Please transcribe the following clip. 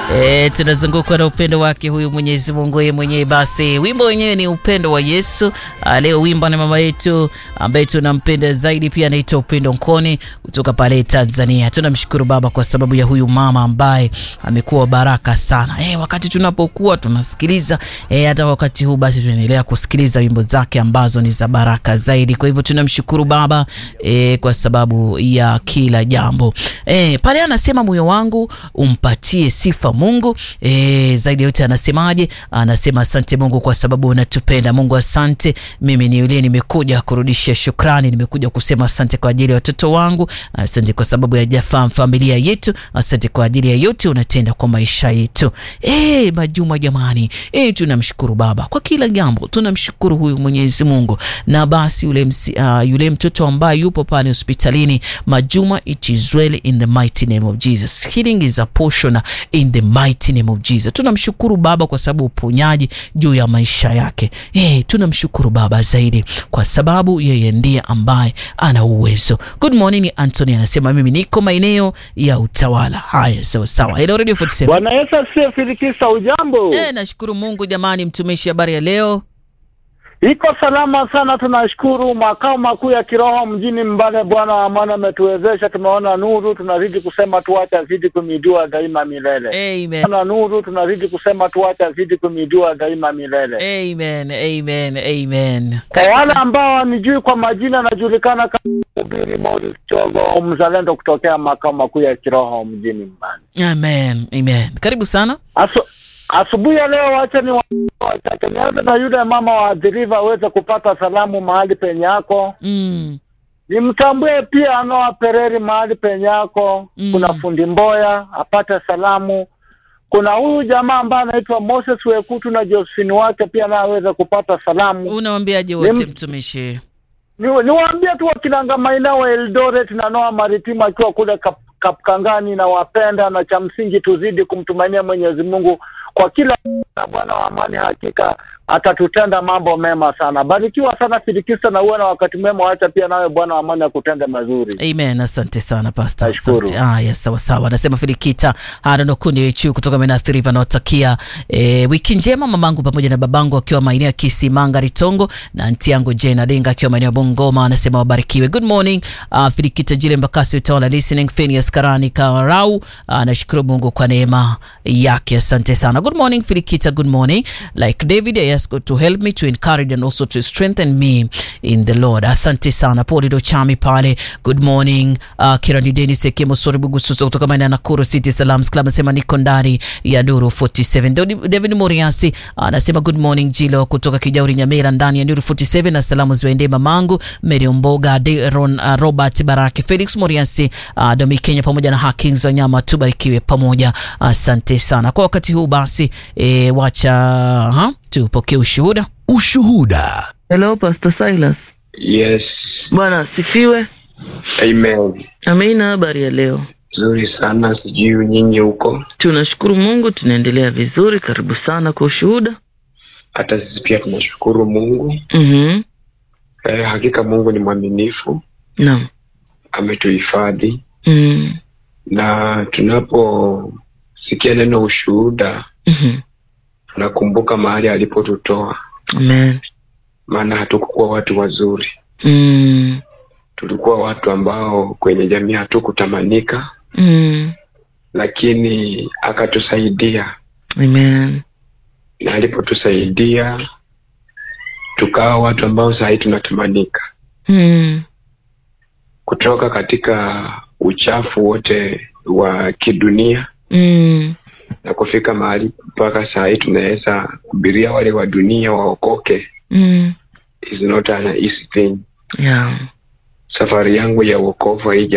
E, tunazungukwa na upendo wake huyu Mwenyezi Mungu yeye mwenyewe. Basi wimbo wenyewe ni upendo wa Yesu. A, leo wimbo na mama yetu ambaye tunampenda zaidi pia anaitwa Upendo Nkoni kutoka pale Tanzania. Tunamshukuru Baba kwa sababu ya huyu mama ambaye amekuwa baraka sana. E, wakati tunapokuwa tunasikiliza e, hata wakati huu basi tunaendelea kusikiliza wimbo zake ambazo ni za baraka zaidi. Kwa hivyo tunamshukuru Baba e, kwa sababu ya kila jambo. E, pale anasema moyo wangu umpatie sifa Mungu. E, zaidi ya yote anasemaje? Anasema asante Mungu kwa sababu unatupenda. Mungu asante, mimi ni yule nimekuja kurudisha shukrani, nimekuja kusema asante kwa ajili ya watoto wangu, asante kwa sababu ya jafam familia yetu, asante kwa ajili ya yote unatenda kwa maisha yetu. E, Majuma jamani, e, tunamshukuru Baba kwa kila jambo, tunamshukuru huyu Mwenyezi Mungu. Na basi yule, msi, uh, yule mtoto ambaye yupo pale hospitalini Majuma, it is well in the mighty name of Jesus. Healing is a portion in the mighty name of Jesus. Tunamshukuru Baba kwa sababu uponyaji juu ya maisha yake. Eh, tunamshukuru Baba zaidi kwa sababu yeye ndiye ambaye ana uwezo. Good morning, Anthony anasema mimi niko maeneo ya utawala. Haya, sawa sawa. Hello Radio 47. Bwana Yesu asifiwe. Filikisa, ujambo? Eh, nashukuru Mungu jamani, mtumishi, habari ya leo? Iko salama sana, tunashukuru. Makao makuu ya kiroho mjini Mbale, Bwana wa amani ametuwezesha, tumeona nuru, tunazidi kusema tuache azidi kumijua daima milele. Amen. Tumeona nuru, tunazidi kusema tuache azidi kumijua daima milele. Amen. Amen. Amen. Kwa Karibu wale sana. ambao wanijui kwa majina, anajulikana kama Mhubiri Morris Chogo, mzalendo kutokea makao makuu ya kiroho mjini Mbale. Amen. Amen. Karibu sana. Asu, asubuhi ya leo wacha ni wa- wachache nianze na yule mama waathiriwa aweze kupata salamu mahali penye yako. Mm. Nimtambue pia Anoa Pereri mahali penye yako. Mm. Kuna fundi Mboya apate salamu. Kuna huyu jamaa ambaye anaitwa Moses Wekutu na Josephine wake pia naye aweze kupata salamu. Unawambiaje wote Nim- mtumishi? Ni- Niwaambie tu wakinanga maeneo wa Eldoret na Noa Maritima akiwa kule kap, Kapkangani na wapenda, na cha msingi tuzidi kumtumainia Mwenyezi Mungu kwa kila na Bwana wa amani hakika atatutenda mambo mema sana. Barikiwa sana Filikista, na uwe na wakati mwema. Wacha pia nawe Bwana wa amani akutende mazuri. Amen. Asante sana Pastor. Nashukuru. Asante. Haya, sawa sawa. Anasema Filikita Harono kundi wechu kutoka Menathiriva nawatakia e, wiki njema mamangu pamoja na babangu akiwa maeneo ya Kisimanga Ritongo na anti yangu Jena Denga akiwa maeneo ya Bungoma. Anasema wabarikiwe. Good morning. Uh, Filikita Jile Mbakasi utaona listening Phineas Karani Karau. Anashukuru Mungu kwa neema yake. Asante sana. Good morning Filikita. Good morning. Like David I ask God to help me to encourage and also to strengthen me in the Lord. Asante sana. Paul Dochami pale. Good morning. Uh, Kirani Dennis Ekemo Sori Bugususo kutoka maeneo ya Nakuru City Salams Club anasema niko ndani ya Nuru 47. Dodi- David Moriasi anasema good morning Jilo kutoka Kijauri Nyamira ndani ya Nuru 47 na salamu ziwaendee mamangu Mary Mboga, Deron, uh, Robert Baraki, Felix Moriasi, uh, Domi Kenya pamoja na Hakings Wanyama tubarikiwe pamoja. Asante sana. Kwa wakati huu basi e, wacha ha, tupokee ushuhuda. Ushuhuda. Hello, Pastor Silas. Yes, Bwana asifiwe. amen. Amina, habari ya leo? Nzuri sana, sijui nyinyi huko. Tunashukuru Mungu, tunaendelea vizuri. Karibu sana kwa ushuhuda. Hata sisi pia tunashukuru Mungu. Mhm. Eh, hakika Mungu ni mwaminifu, Naam. ametuhifadhi Mm. na tunaposikia neno ushuhuda Mhm. tunakumbuka mahali alipotutoa, Amen. maana hatukukuwa watu wazuri, Mm. tulikuwa watu ambao kwenye jamii hatukutamanika, Mm. lakini akatusaidia, Amen. na alipotusaidia tukawa watu ambao saa hii tunatamanika Mm. kutoka katika uchafu wote wa kidunia Mm. na kufika mahali mpaka saa hii tunaweza kubiria wale wa dunia waokoke Mm. is not an easy thing. Yeah. Safari yangu ya wokovu haija